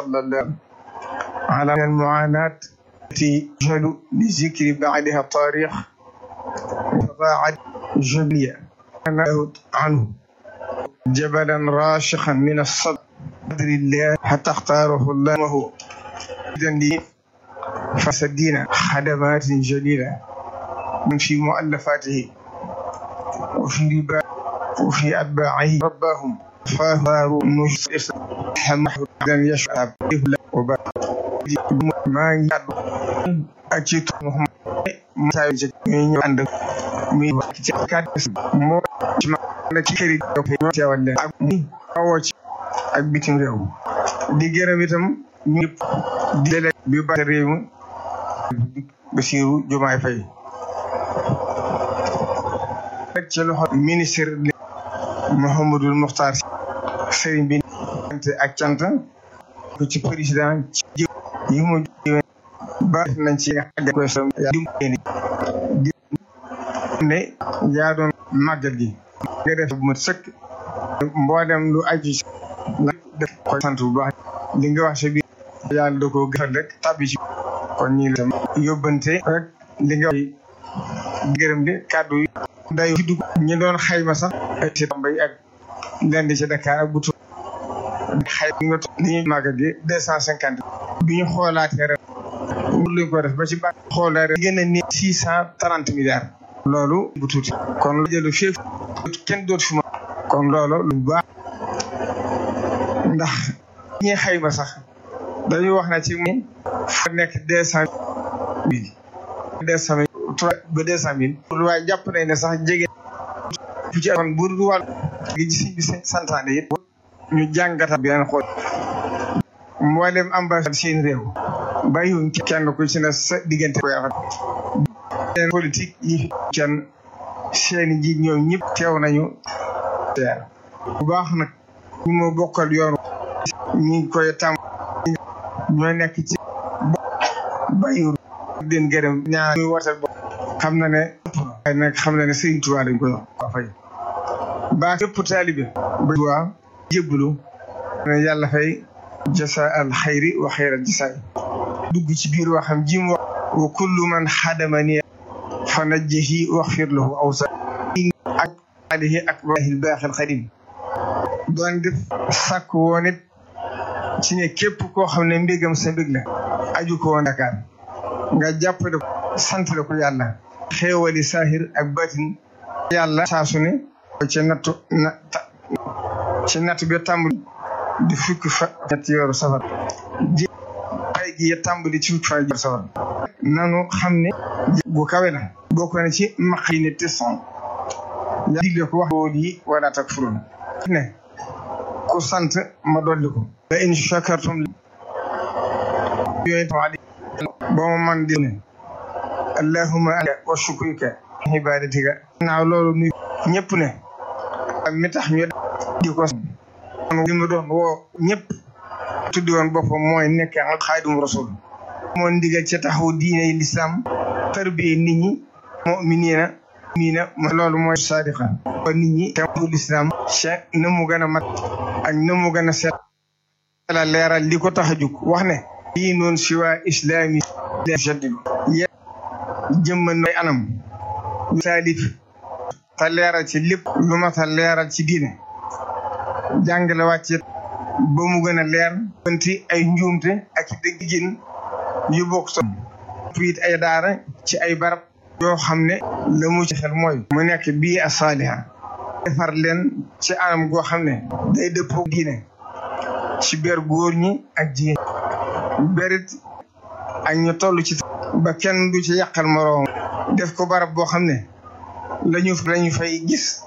صلى الله على المعاناة التي يجهل لذكر بعدها التاريخ وضاعت جلية عنه جبلا راشقا من الصدر قدر الله حتى اختاره الله وهو إذا لي فسدينا خدمات جليلة من في مؤلفاته وفي ربا وفي أتباعه رباهم فاهاروا نجس حمح يشعب maa ngi yàddu ak ci tu Muhammad Moussa ñu ñu ànd muy ci kat moo ci ma na ci këri ñoo teewal leen ak muy awoo ci ak bitim réew di gërëm itam ñu ñëpp di délégué bi ba réew mi Bassirou Diomaye Faye rek ci loxo ministre Mouhamadou Mokhtar Serigne bi ak cant ko ci président ci yi mu ba nañ ci àgg koy sam di ne yaa doon màggal gi nga def bu mat sëkk mboolem lu aju ci la def koy sant bu baax li nga wax sa biir yàlla da koo gëfal rek tàbbi ci kon ñi tam yóbbante rek li nga wax gërëm di kàddu yi day fi dugg ñi doon xayma sax ay si tambay ak lenn ci Dakar ak butu xay bi nga li ñuy màggal gi deux cent cinquante bi ñu xoolaatee ren luñ ko def ba ci baax xoolaat ren gën a ni six cent trente milliards loolu bu tuuti kon lu jëlu féef kenn dootu fi ma kon loolu lu baax ndax ñi xayma sax dañuy wax na ci mu fa nekk deux cent mille deux cent mille trois ba deux cent mille waaye jàpp nañ ne sax jege fu ci kon bu dul wàll gi ci siñ bi santaane it ñu jàngata bi leen xool mboolem ambassade seen réew bàyyiwuñ kenn ku ci ne sa diggante koy afat seen politique yi kenn seeni ji ñoom ñëpp teew nañu teer bu baax nag ñu ma bokkal yoon ñu ngi koy tàmm ñoo nekk ci bàyyiwul den gërëm ñaar muy watal bopp xam na ne waaye nag xam na ne Sëriñ Tuubaa dañ ko jox ko fay baax yëpp taalibe ba waa jébbalu ne yàlla fay jasa al xayri wa xayral jasaay dugg ci biir waxam ji mu wax wa kullu man xadamani fa najjihi waxfir lahu awsa ak alihi ak bahil baaxil xadim doon def sàkk woon it ci ne képp koo xam ne mbégam sa mbég la aju ko woon Dakar nga jàppale ko sant la ko yàlla xéewali saahir ak batin yàlla saa su ne ci nattu na ci natt bi tàmbali di fukki fa ñetti yoru safar ji pay gi ya tàmbali ci fukki fa yoru safar nanu xam ne bu kawe la bokk na ci maq yi ne teson ya digle ko wax woon yi wala takfurun ne ku sant ma dolli ko la in shakartum yooyu tam ba ma man di ne allahumma anta wa shukrika ibadatika naaw loolu nuy ñëpp ne mi tax ñu di ko li mu doon woo ñëpp tuddi woon boppam mooy nekk xaadimu rasul moo ndigal ci taxaw diine l'islam tarbiye nit ñi mu'minina miina loolu mooy sadiqa ba nit ñi te l'islam cheikh na mu gën a mat ak na mu gën a seet la leeral li ko tax a jug wax ne lii noonu si waa islami leen jaddilu ye jëmman may anam saalif te leeral ci lépp lu mat a leeral ci diine jàngale wàcce ba mu gën a leer banti ay njuumte ak dëggin yu bokk so it ay daara ci ay barab yoo xam ne la mu ci xel mooy mu nekk bii a saaliha defar leen ci anam goo xam ne day dëppoo diine ci ber góor ñi ak jigéen berit ak ñu toll ci ba kenn du ci yàqal moroom def ko barab boo xam ne lañu lañu fay gis